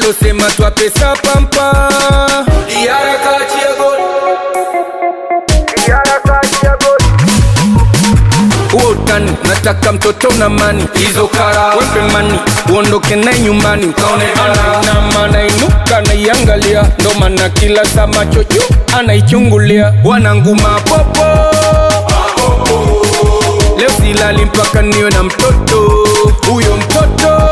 walosema twa pesa pampa Diara kachia goli huo utani nataka mtoto na mani hizo kara wepe mani uondoke naye nyumbani ukaone ana na maana inuka naiangalia ndo maana kila saa macho juu anaichungulia wananguma popo leo silali mpaka niwe na mtoto huyo mtoto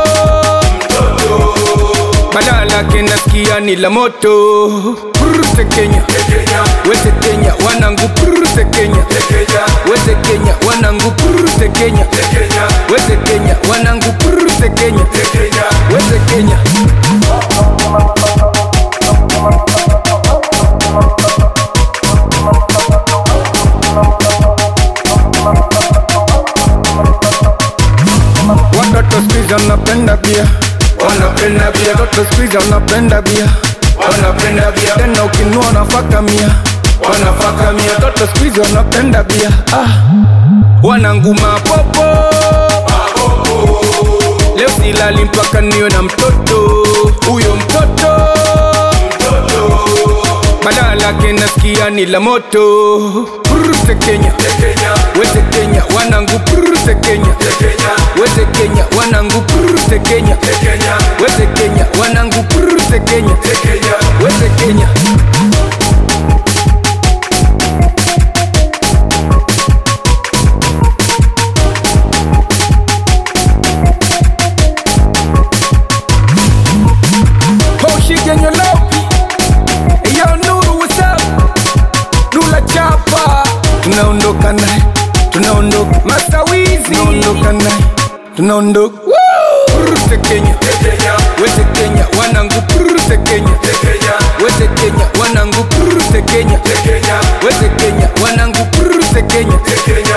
badala yake nasikia ni la moto Prute Kenya wete Kenya wanangu prute Kenya wete Kenya wanangu prute Kenya wete Kenya wanangu prute Kenya wete Kenya watoto sikiza wanapenda bia wanapenda bia watoto sikiza wanapenda bia wanapenda bia tena ukinua wanafaka mia wanafaka mia watoto sikiza wanapenda bia ah. wananguma popo leo silali mpaka niwe na mtoto huyo mtoto badala yake nasikia ni la moto prute Kenya wete Kenya wanangu prute Kenya wete Kenya wanangu prute Kenya wete Kenya wanangu prute Kenya wete Kenya Hoshigenyo lopi Yo Nuru what's up Nula chapa Tunaondoka naye Tunaondoka Masawizi Tunaondoka naye Tunaondoka Woo! Prute Kenya Wete Kenya Wanangu Prute Kenya